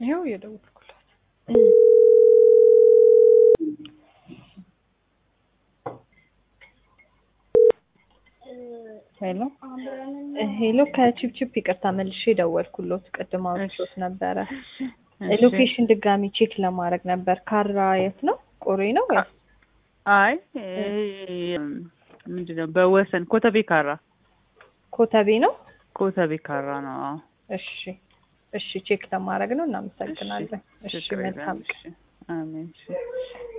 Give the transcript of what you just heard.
ይኸው እየደወልኩላት ሄሎ ሄሎ ከቺፕቺፕ ይቅርታ መልሼ ደወልኩሎት ቅድም አውርቼዎት ነበረ ሎኬሽን ድጋሚ ቼክ ለማድረግ ነበር ካራ የት ነው ቆሬ ነው ወይስ አይ ምንድን ነው በወሰን ኮተቤ ካራ ኮተቤ ነው ኮተቤ ካራ ነው አዎ እሺ እሺ ቼክ ለማድረግ ነው እናመሰግናለን እሺ ችግር የለም መልካም እሺ አሜን እሺ